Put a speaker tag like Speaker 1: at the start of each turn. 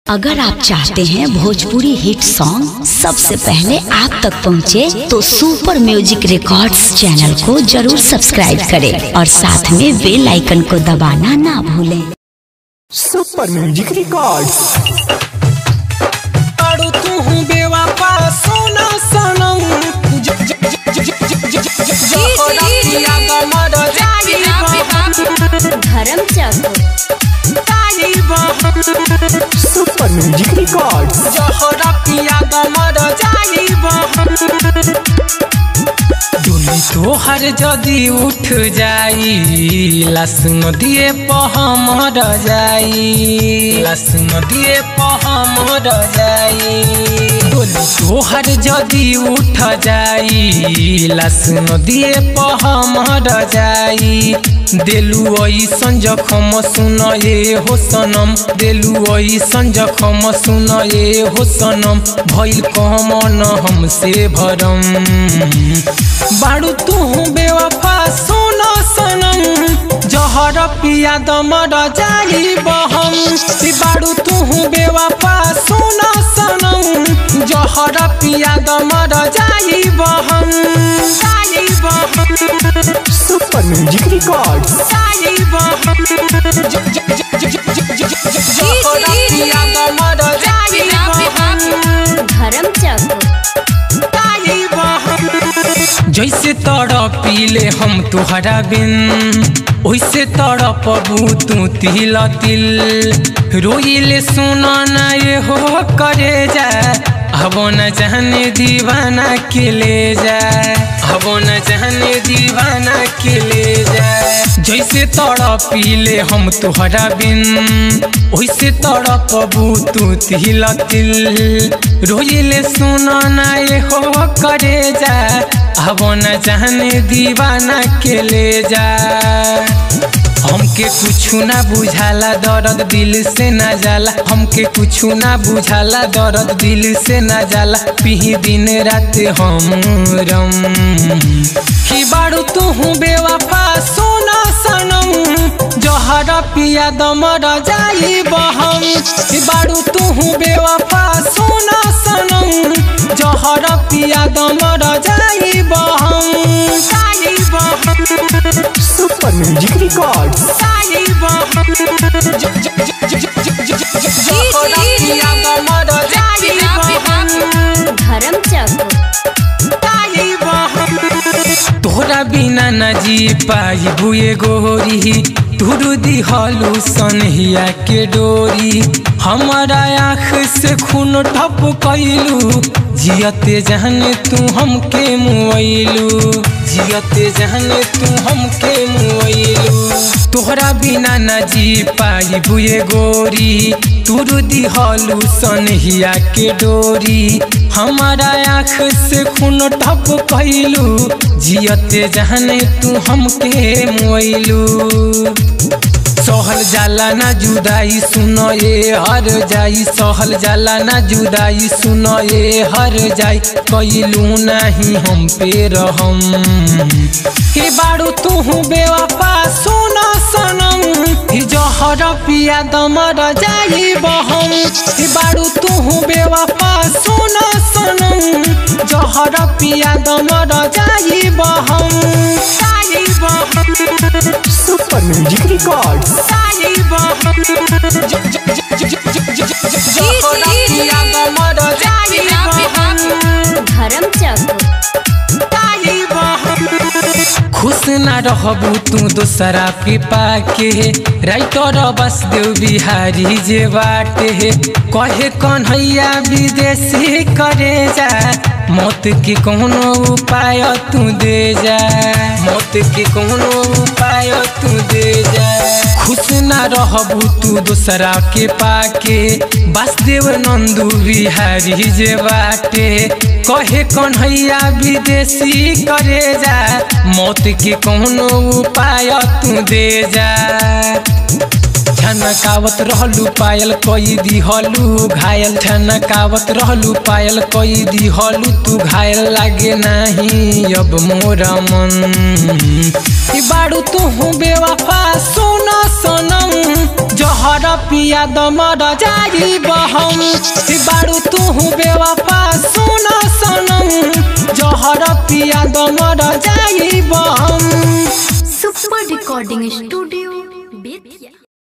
Speaker 1: अगर आप चाहते हैं भोजपुरी हिट सॉन्ग सबसे पहले आप तक पहुंचे, तो सुपर म्यूजिक रिकॉर्ड्स चैनल को जरूर सब्सक्राइब करें और साथ में बेल आइकन को दबाना ना भूलें
Speaker 2: सुपर म्यूजिक रिकॉर्ड्स
Speaker 3: अड़ू तू बेवफा सोना सनम ज- ज- ज- ज- ज- ज- ज- ज- ज- जोहरा पिया गमर जाई बहन,
Speaker 1: धर्म
Speaker 3: जाई बहन।
Speaker 2: सुपर म्यूजिक रिकॉर्ड्स
Speaker 3: जोहरा पिया गमर जाई बहन। डोली तोहर जदि उठ जाई लाश नदिए पहमर जाई लाश नदिए पहमर जाई डोली तोहर जदि उठ जाई लाश नदिए पहमर जाई देलू ऐसन जखम सुन ए हो सनम देलू ऐसन जखम सुन ए हो सनम भइल कमन हमसे भरम बाड़ू तू बेवफा सोना सनम जहर पिया दमर जाई बहम ई बाड़ू तू बेवफा सोना सनम जहर पिया दमर जाई बहम जाई बहम
Speaker 2: सुपर म्यूजिक रिकॉर्ड्स
Speaker 3: जाई बहम ज- ज- ज- ज- ज- ज- ज- ज- जहर पिया दमर जाई बहम
Speaker 1: धर्म
Speaker 3: जाई बहम जैसे तड़पीले हम तुहरा बिन ओइसे तड़पबू तू तिल तिल रोइले सुना ना ये हो करे जा अब न जाने दीवाना के ले जा अब न जाने दीवाना के ले जा जैसे तड़पीले हम तुहरा बिन ओइसे तड़पबू तू तिल तिल रोइले सुना ना ये हो करे जा अब न जाने दीवाना के ले जा हमके कुछु ना बुझाला दर्द दिल से ना जाला हमके कुछु ना बुझाला दर्द दिल से ना जाला पिही दिन रात हम रम की बाड़ू तू बेवफा सोना सनम जहर पिया दमर जाई बहम की बाड़ू तू बेवफा सोना सनम जहर पिया दमर जाई बहम जाई बहम
Speaker 2: सुपर म्यूजिक रिकॉर्ड्स
Speaker 3: जाई बहम ज- ज- ज- ज- ज- ज- ज- ज- ज- जहर पिया दमर जाई बहम
Speaker 1: धर्म
Speaker 3: जाई बहम तोहरा बिना न जी पाई बुए गोरी तुरु दिहलू सनहिया के डोरी हमारा आँख से खून ठप कैलू जियते जहने तू हमके मुआइलू जियते जहने तू हमके मुआइलू तोहरा बिना न जी पाई बुए गोरी तुरु दिहलू सनहिया के डोरी हमारा आँख से खून ठप कैलू जियते जहने तू हमके मोइलू सहल जाला ना जुदाई सुन ए हर जाई सहल जाला ना जुदाई सुन ए हर जाई कैलू नहीं हम पे रहम हे बाड़ू तू बेवफा सोना सनम ही जहर पिया दमर जाई बहम ही बाड़ू तू बेवफा सोना सनम जहर पिया दमर जाई बहम जाई बहम
Speaker 2: सुपर म्यूजिक रिकॉर्ड्स
Speaker 3: जाई बहम ज- ज- ज- ज- ज- ज- ज- ज- जहर पिया दमर जाई बहम
Speaker 1: धर्म
Speaker 3: जाई बहम खुश ना रहबू तू दोसरा के पाके राइटर बस देव बिहारी जे बाटे कहे कन्हैया विदेशी करे जा मौत के कोनो उपाय तू दे जा मौत के कोनो उपाय तू दे जा खुश ना रहबू तू दोसरा के पाके वासुदेव नंदू बिहारी जे बाटे कहे कन्हैया विदेशी करे जा मौत के कोनो उपाय तू दे जा छनकावत रहलू पायल कई दिहलू घायल छनकावत रहलू पायल कई दिहलू तू घायल लागे नाही अब मोरा मन ई बाड़ू तू बेवफा सोना सनम जहर पिया दमर जाई बहम बारू तू बेवफा सुन सनम जहर पिया दमर जाई बहम
Speaker 4: सुपर रिकॉर्डिंग स्टूडियो बेतिया